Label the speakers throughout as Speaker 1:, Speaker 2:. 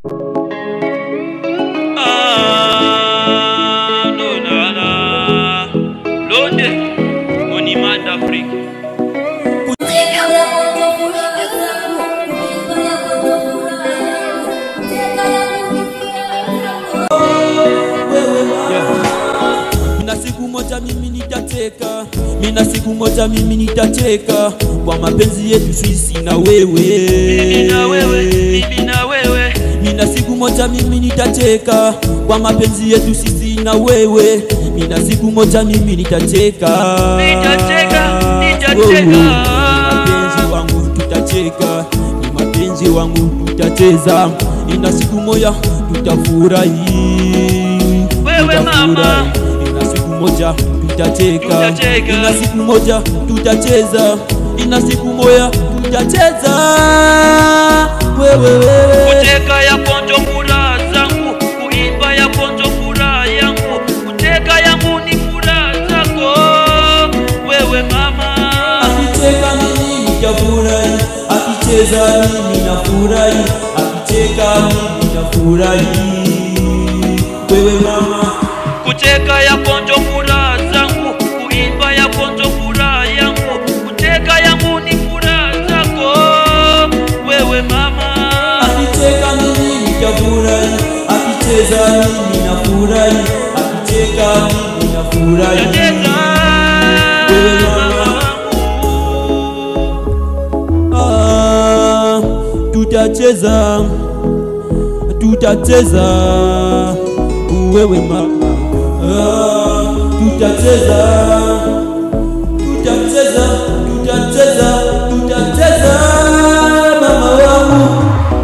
Speaker 1: Ah, Lonala, Londe, Monument d'Afrique.
Speaker 2: Mina siku moja mimi nitateka, mina siku moja mimi nitateka kwa mapenzi yetu sisi na wewe,
Speaker 1: Mimi na wewe, mimi na wewe,
Speaker 2: Mina siku moja mimi nitateka kwa mapenzi yetu sisi na wewe, mina siku moja mimi nitateka,
Speaker 1: Nitacheka, nitacheka.
Speaker 2: Oh, ni mapenzi wangu tutacheka, ni mapenzi wangu tutacheza, ina siku moja tutafurahi,
Speaker 1: Wewe mama.
Speaker 2: ina siku moja tutacheka,
Speaker 1: Tutacheka.
Speaker 2: ina siku moja tutacheza, ina siku moja tutacheza, wewe wewe
Speaker 1: kuteka ya ponjo furaha zangu, kuimba ya ponjo furaha yangu, kuteka yangu ni furaha zako wewe mama.
Speaker 2: Akicheka mimi nitafurahi, akicheza mimi nafurahi, akicheka mimi nafurahi. Wewe mama,
Speaker 1: Kuteka ya ponjo furaha zangu, kuimba ya ponjo furaha yangu, kuteka yangu ni furaha zako wewe mama.
Speaker 2: akicheka mimi nitafurahi, akicheza mimi nafurahi, akicheka mimi nafurahi.
Speaker 1: Cheza
Speaker 2: Wewe mama. Ah, tutacheza, tutacheza, wewe mama. Ah, tutacheza, tutacheza, tutacheza, tutacheza, mama wangu.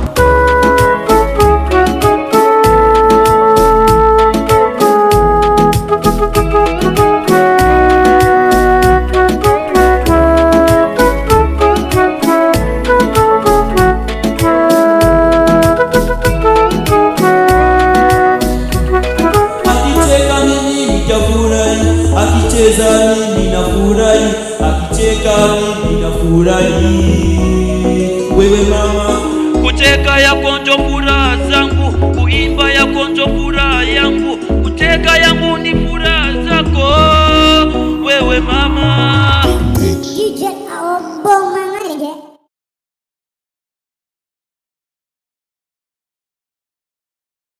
Speaker 2: Akicheka mimi nitafurahi, akicheza mimi nafurahi, akicheka mimi nafurahi. Wewe mama,
Speaker 1: Kucheka ya konjo furaha zangu, kuimba ya konjo furaha